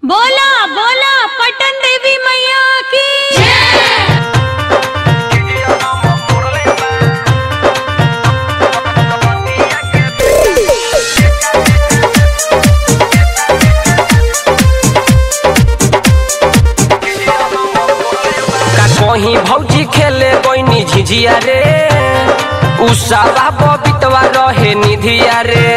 बोला बोला पटन देवी मैया की का कहीं भौजी खेले गईनी झिझिया रे उसावा बबितवा रहे निधिया रे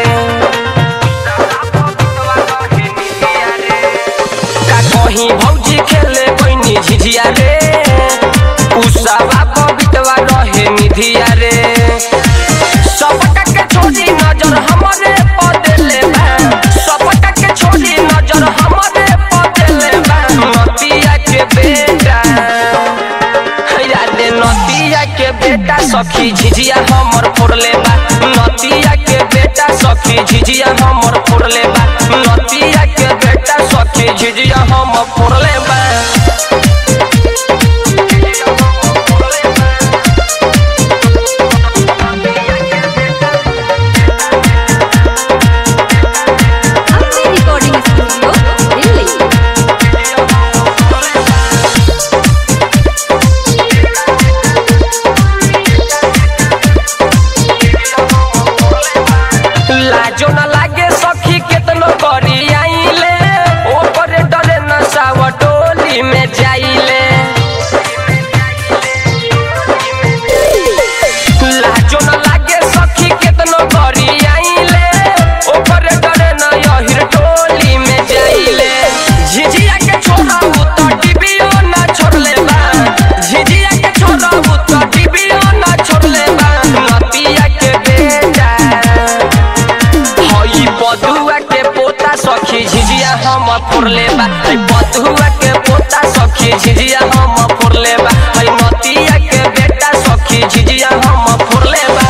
का कहीं भौजी खेले गईनी झिझिया रे उसावा बबितवा रहे निधिया रे सबका के छोड़ी नजर हमरे पदेले बा सबका के छोड़ी नजर हमरे पदेले बा नतिया के बेटा यादे नतिया के बेटा सखी झिझिया हमर फोड़ले बा नतिया के बेटा सखी झिझिया हमर फोड़ले बा नतिया के बेटा सखी झिझिया हम फोड़ले बा अपनी रिकॉर्डिंग स्टूडियो दिल्ली लाजो न लागे सखी केतनो करी आइले ओपर डरे नसाव टोली में जाइले लाजो न लागे सखी केतनो करी आइले ओपर डरे न यहिर टोली में जाइले झिझिया के छोरा उ त डिबियो न छोड़ले बा झिझिया के छोरा उ त डिबियो न छोड़ले बा नतिया के बेटा हई बधुआ के पोता सखी झिझिया हम फोड़ले बा हई बधुआ के पोता सखी झिझिया हम फोड़ले बा हई नतिया के बेटा सखी झिझिया हम फोड़ले बा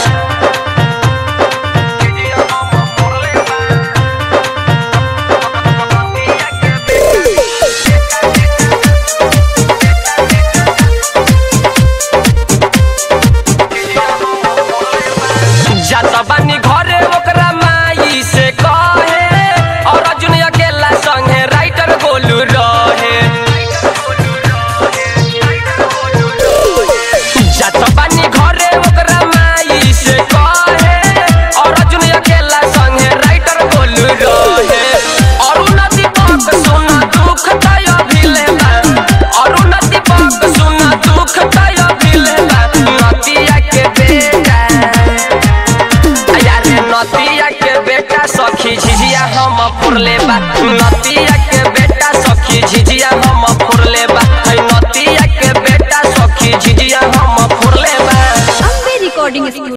जात बानी घरे ओकरा माई से कहे और अर्जुन अकेला संगे राइटर गोलू रहे जात बानी घरे ओकरा माई से कहे और अर्जुन अकेला संगे राइटर गोलू रहे अरुण दीपक सुन दुख तय भिले बा अरुण दीपक सुन दुख तय भिले बा नतिया के बेटा यारे नतिया के बेटा सखी झिझिया हम फुरले बा नतिया के बेटा सखी झिझिया हम फुरले बा है नतिया के बेटा सखी झिझिया हम फुरले बा अपनी रिकॉर्डिंग स्टूडियो